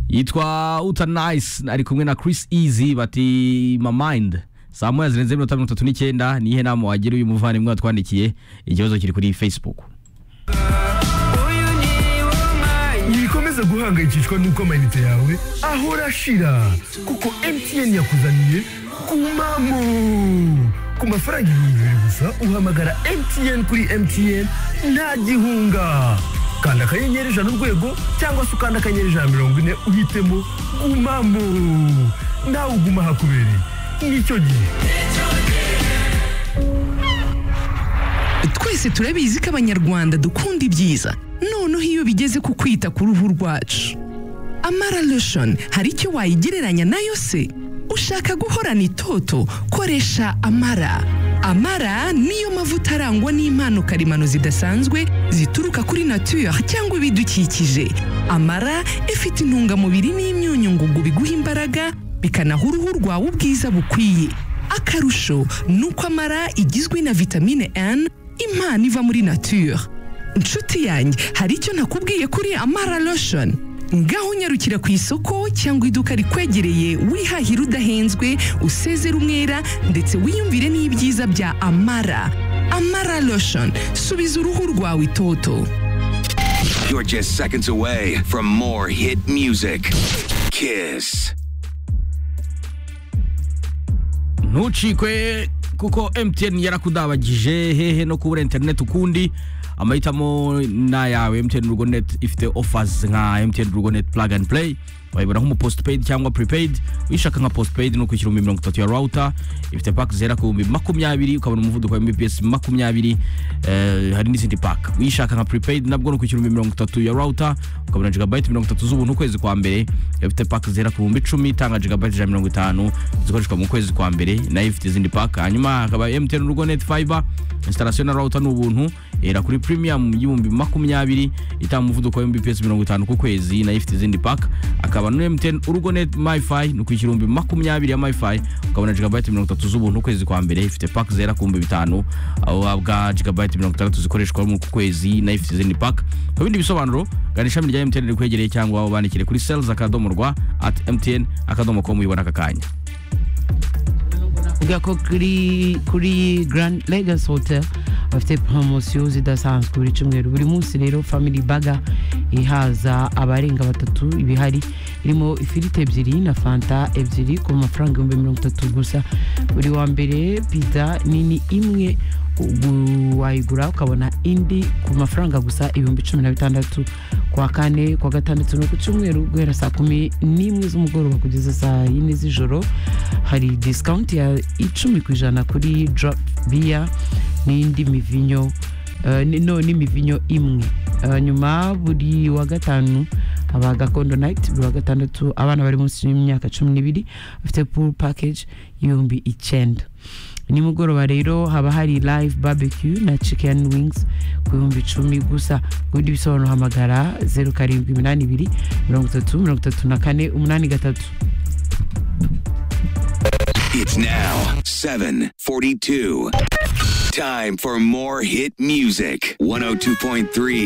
yitwa uta nayisi ari kumwe na Chris Easy bati mamayindi saa moya zirenze iminota mirongo itatu n'icyenda niyihe nama wagira uyu muvandimwe watwandikiye ikibazo kiri kuri facebook ntibikomeze guhangayikishwa n'uko amayinite yawe ahora ashira kuko MTN yakuzaniye kumamo ku mafaranga ibihumbi bibiri gusa uhamagara MTN kuri MTN nta gihunga kanda akanyenyeri ijana urwego cyangwa se ukanda akanyenyeri ijana mirongo ine uhitemo gumamo nawe uguma hakubereye nicyo gihe twese turabizi ko abanyarwanda dukunda ibyiza noneho iyo bigeze ku kwita ku ruhu rwacu amara lotion hari icyo wayigereranya nayo se ushaka guhorana itoto koresha amara amara niyo mavuta arangwa n'impano karemano zidasanzwe zituruka kuri nature cyangwa ibidukikije amara ifite intungamubiri n'imyunyu ngugu biguha imbaraga bikanaha uruhu rwawe ubwiza bukwiye akarusho ni uko amara igizwe na vitamine N impano iva muri nature inshuti yanjye hari icyo nakubwiye kuri amara lotion ngaho unyarukira ku isoko cyangwa iduka rikwegereye wihahira udahenzwe usezera umwera ndetse wiyumvire n'ibyiza bya amara amara lotion subiza uruhu rwawe itoto You're just seconds away from more hit music. Kiss. ntucikwe kuko MTN yarakudabagije hehe no kubura interineti ukundi amahitamo ni ayawe MTN rugo net ifite offers nka MTN rugo net plug and play wayibona nk'umu postpaid cyangwa prepaid uyishaka nka postpaid ni ukwishyura ibihumbi mirongo itatu ya router ifite pack zihera ku bihumbi makumyabiri ukabona umuvuduko wa mbps makumyabiri eh, hari n'izindi pack uyishaka nka prepaid nabwo ni ukwishyura ibihumbi mirongo itatu ya router ukabona gigabyte mirongo itatu z'ubuntu ukwezi kwa mbere ifite pack zihera ku bihumbi icumi itanga gigabyte ijana na mirongo itanu zikoreshwa mu kwezi kwa mbere nayo ifite izindi pack hanyuma hakaba MTN rugo net fiber installation na router ni ubuntu era kuri premium y'ibihumbi makumyabiri itanga umuvuduko wa mbps mirongo itanu ku kwezi nayo ifite izindi pack akaba no MTN urugo net MiFi ni ukwishyura ibihumbi makumyabiri ya MiFi ukabona gigabyte mirongo itatu z'ubuntu ukwezi kwa mbere ifite pack zera ku bihumbi bitanu aho uhabwa gigabyte mirongo itandatu zikoreshwa mu kwezi nayo ifite izindi pack ku bindi bisobanuro gana ishami rya MTN rikwegereye cyangwa ubandikire kuri sales akadomo rwa at MTN akadomo com uyibona aka kanya uvuga ko kuri kuri Grand Legacy Hotel bafite promosiyo zidasanzwe buri cyumweru buri munsi rero family baga ihaza abarenga batatu ibihari irimo ifiriti ebyiri na fanta ebyiri ku mafaranga ibihumbi mirongo itatu gusa buri wa mbere pizza nini imwe ugu- wayigura ukabona indi ku mafaranga gusa ibihumbi cumi na bitandatu kwa kane kwa gatandatu no ku cyumweru guhera saa kumi n'imwe z'umugoroba kugeza saa yine z'ijoro hari disikawunti ya icumi ku ijana kuri drop biya n'indi mivinyo eh, ni- no n'imivinyo imwe Eh, nyuma buri wa gatanu aba gakondo night buri wa gatandatu abana bari munsi y'imyaka cumi n'ibiri bafite pool package y'ibihumbi icyenda nimugoroba rero haba hari live barbecue na chicken wings ku bihumbi icumi gusa ubundi bisobanuro hamagara zeru karindwi iminani ibiri mirongo itatu mirongo itatu na kane umunani gatatu It's now 742. Time for more hit music. 102.3